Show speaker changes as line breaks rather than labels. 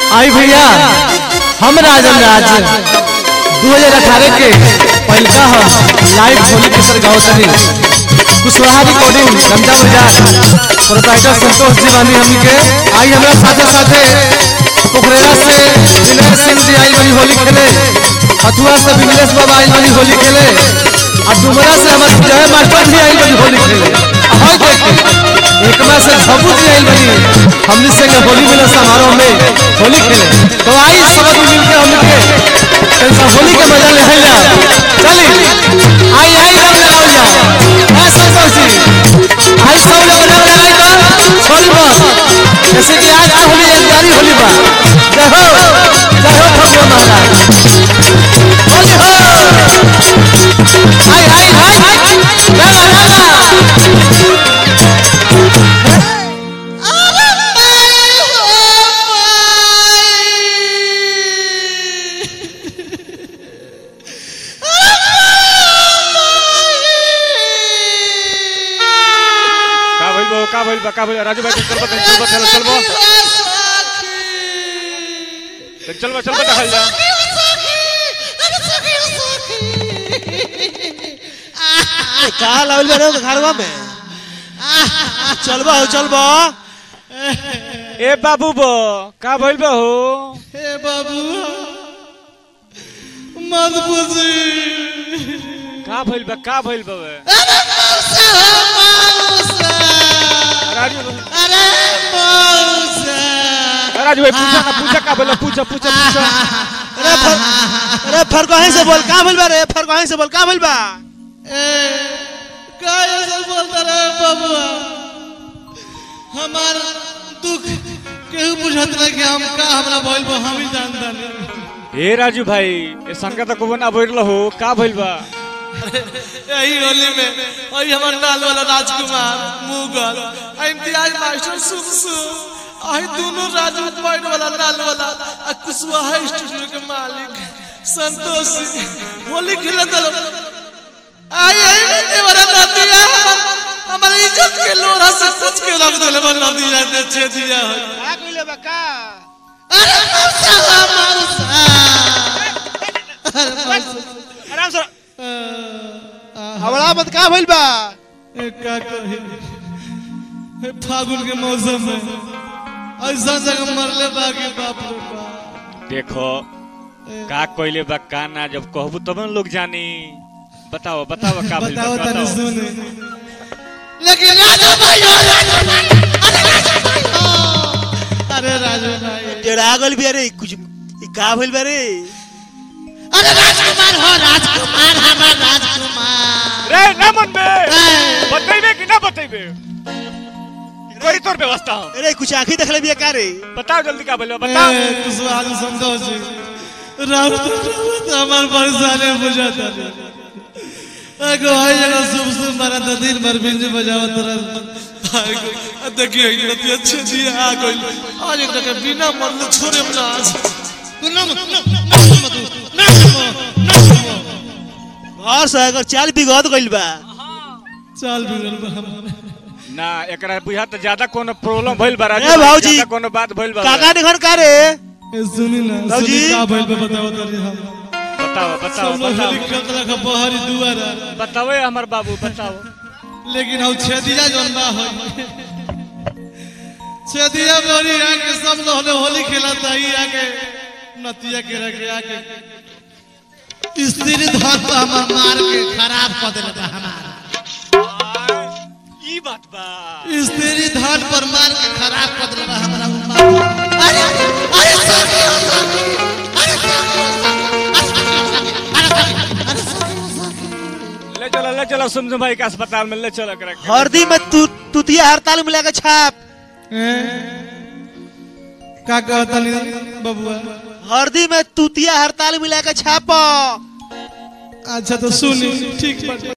आई भैया हम राजन राज 2018 के पहलका हम लाइव होली के सर गाँव तनी कुशवाहा रिकॉर्डिंग गंजा बाजार प्रोप्राइटर संतोष जी बानी हमनी के आई हमरा साथे साथे पोखरेरा से विनय सिंह जी आई बनी होली खेले हथुआ से विमलेश बाबा आई बनी होली खेले और डुमरा से हमारे जय मास्टर भी आई बनी होली खेले हई देखे एकमा से झबू जी आई बनी हमनी संग होली मिलन समारोह में होली खेले तो आई सब आदमी मिलके हमनी के कैसा होली के मजा ले हैला चली आई आई रंग लगाओ जा ऐ संतोष जी आई सब लोग रंग लगाई तो छोड़ी मत जैसे कि आज तो होली एक जारी होली बा जय हो जय हो भगवान महाराज होली हो आई आई आई रंग लगा
का भइल बा का भइल बा का भइल राजू भाई चल बा चल बा चल चल बा चल बा चल बा देखल जा
का लावल बा रे घरवा में चलबा हो चलबा
ए बाबू बो का भइल बा हो
हे बाबू मत पूछी
का भइल बा का भइल बा बे?
अरे मौसा मौसा
राजू
अरे मौसा
राजू भाई पूछा ना पूछा का भइल बा? पूछा पूछा पूछा
अरे फर अरे फरकहीं से बोल का भइल बा रे फरकहीं से बोल का भइल बा
ए का ऐसा बोलता रे बाबुआ हमार दुख केहू बुझत नहीं कि हम का हमरा भइल बा हम ही जानता नहीं
ए राजू भाई ए संगा त को ना भइल हो का भइल बा
यही होली में वही हमार लाल वाला राजकुमार मुगल आ इम्तियाज मास्टर सुखसु आई दोनों राजू पॉइंट वाला लाल वाला आ कुशवाहा स्टूडियो के मालिक संतोष होली खेले दलो आई आई में वाला नदिया हमारे इज्जत के लोरा से कुछ के रख देले बन नदिया ने छे दिया है
का कइले बा का
अरे मौसा मौसा अरे मौसा
आराम से हवड़ा मत का भइल बा
ए, का कही ए, फागुन के मौसम में ऐसा जगह मरले बाकी बाप रे बाप
देखो का कइले बा का ना जब कहबू तब न लोग जानी बताओ बताओ का भइल बा
बताओ तनी
बताओ
सुने लेकिन राजू भाई हो राजू भाई अरे राजू भाई हो अरे राजू भाई
टेढ़ा गल भी अरे कुछ ई का भइल बा रे
अरे राजकुमार हो राजकुमार हमारा राजकुमार
रे ना मन बे
ए,
बतैबे कि ना बतैबे कोई तोर व्यवस्था हो
अरे कुछ आंखी देखले बिया का रे
बताओ जल्दी का भइल बा बताओ
ए, कुशवाहा जी संतोष जी राम तो हमार परेशानी बुझाता नहीं एगो है जगह शुभ शुभ मारा तो दिन भर बिंज बजावत रह देखिए इतना अच्छे दिए आ गई आज एक जगह बिना मरले छोड़े ना आज ना मत ना ना मत ना ना
घर से अगर चाल बिगड़ गइल बा
चाल बिगड़ बा हमारे
ना एकरा बुझा त ज्यादा कोनो प्रॉब्लम भइल बा राजू
ए
भाई,
भाऊजी।
ज्यादा कोनो बात भइल बा
काका ने घर का रे
ए सुनी ना
बाबूजी।
सुनी का भइल बा बताओ तनी हम
बताओ बताओ
सब लोग
बताओ
हेली कत रखा बहरी दुआरा
बताओ ए हमर बाबू बताओ
लेकिन हम छेदिया जौन बा है छेदिया बोरी आके सब लोग ने होली खेलता ही आके नतिया के रखे आके स्त्री धर पर हमर मार के खराब कर देले बा हमार
ई बात बा
स्त्री धर पर मार के खराब कर देले बा हमरा उम्मा अरे अरे सखी हो सखी अरे सखी हो सखी अरे सखी अरे सखी
ले चलो ले चलो सुमसुम भाई के अस्पताल में ले चलो एकरा के।
हरदी में तू तुतिया हड़ताल मिला के छाप
का कहता बबुआ
हरदी में तुतिया हड़ताल मिला के छाप
अच्छा तो सुनी ठीक बा